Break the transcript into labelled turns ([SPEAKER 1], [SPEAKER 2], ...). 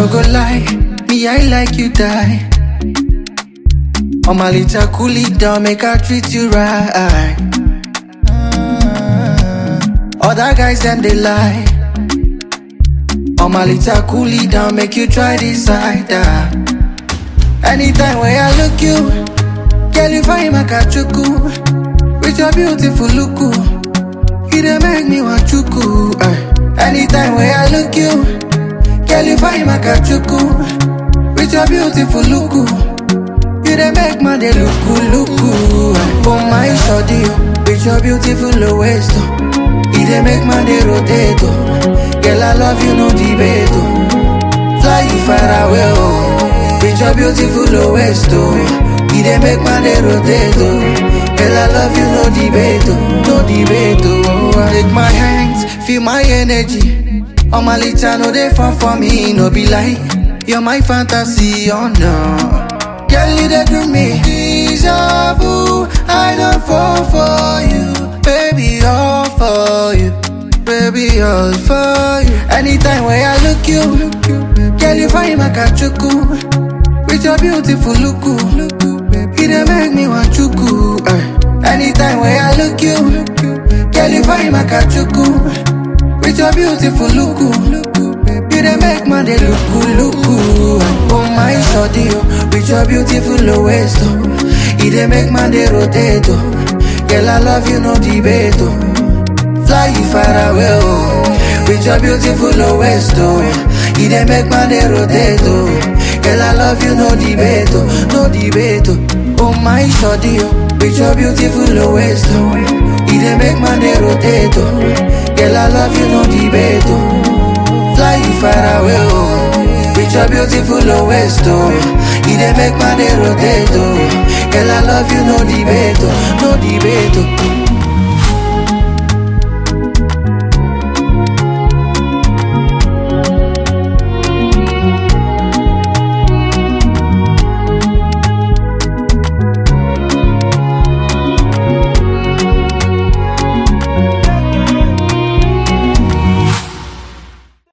[SPEAKER 1] no go lie, me I like you die. On my little cool it down, make I treat you right. Other guys them they lie. On my little cool it down, make you try this side. ah. Anytime when I look you, girl you find my kachuku. With your beautiful look, you dey make me want chuku. eh. Anytime when I look you, girl you find my kachuku. With your beautiful look, you dey make man dey looku looku. eh. Oh my shawty, oh, with your beautiful waist, oh. you dey make man dey rotate. Oh. Girl I love you no debate. Oh. Fly you far away, oh. With your beautiful waist, oh. You dey make man dey rotate, oh. Girl, I love you, no debate, oh. No debate, oh. Take my hands, feel my energy. On my litter, no they fun for me, no be like. You're my fantasy, oh no. Girl, you dey do me deja vu. I don't fall for you, baby, all for you. Baby, all for you. Anytime when I look you, girl, you find my kachuku. With your beautiful look, you dey make me want chuku. eh. Anytime when I look you, girl, you find my kachuku. With your beautiful look, you dey make man dey looku looku. Oh my shawty, oh, with your beautiful waist, oh, you dey make man dey rotate, oh. Girl, I love you, no debate, oh. Fly you far away, oh. With your beautiful waist, oh. You dey make man dey rotate, oh. Girl, I love you, no debate, oh. No debate, oh. Oh my shawty, oh. With your beautiful waist, oh. You dey make man dey rotate, oh. Girl, I love you, no debate, oh. Fly you far away, oh. With your beautiful waist, oh. You dey make man dey rotate, oh. Girl, I love you, no debate, oh. No debate, oh.